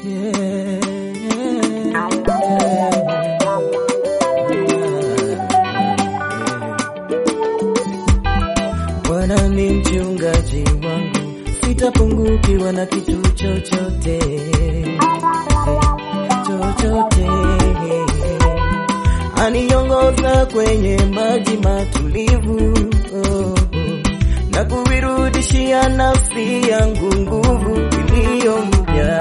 Bwana ni mchungaji wangu, sitapungukiwa na kitu chochote chochote. Aniongoza kwenye maji matulivu oh, na kuirudishia nafsi yangu nguvu iliyo mpya.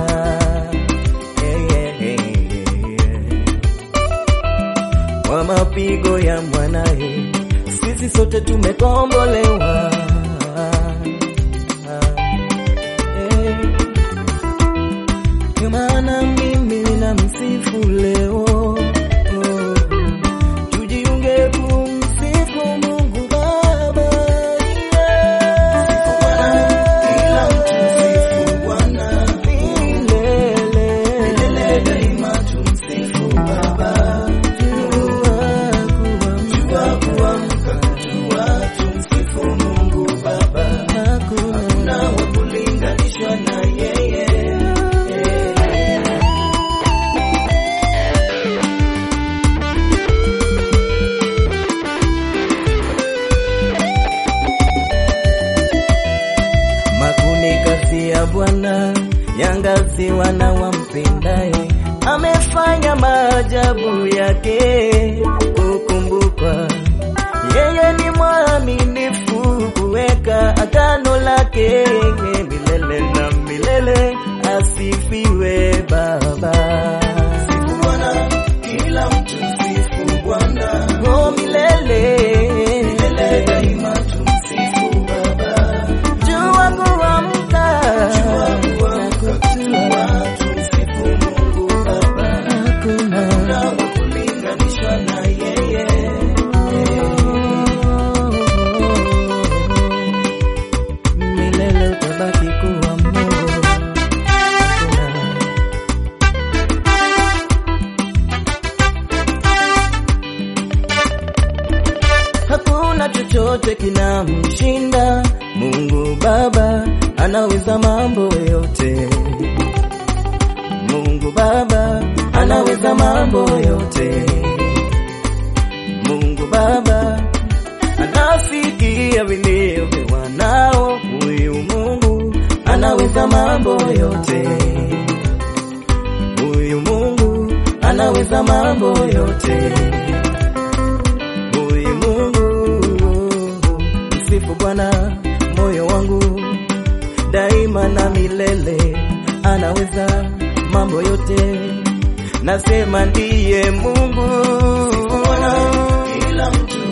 Eh, eh, eh, eh. Kwa mapigo ya mwanaye sisi sote tumekombolewa. Eh, Ndio maana mimi ninamsifu leo Oh, tujiunge kumsifu Mungu Baba. Kila mtu msifu Bwana Milele. milele daima, tumsifu Baba. Jua kuamka kujua, tumsifu Mungu Baba. Hakuna wa kulinganishwa na yeye. Makuni kazi ya Bwana yangazi wana wampendaye, amefanya maajabu yake kukumbukwa. Yeye ni mwaminifu kuweka agano lake milele na milele, asifiwe Baba. Sifu Bwana, kila mtu msifu Bwana. Oh, milele Milele daima, tumsifu Baba. jua kuamka Jua kuamka kujua, tumsifu Mungu Baba. hakuna Hakuna wa kulinganishwa na yeye. milele utabaki kuwa Mungu. Hakuna chochote kinamshinda Mungu Baba, anaweza mambo yote. Mungu Baba anaweza mambo yote. Mungu Baba anasikia vilio vya wanao. Huyu Mungu anaweza mambo yote. Huyu Mungu anaweza mambo yote. Huyu Mungu msifu Bwana moyo wangu daima na milele, anaweza mambo yote. Nasema ndiye Mungu Kila mtu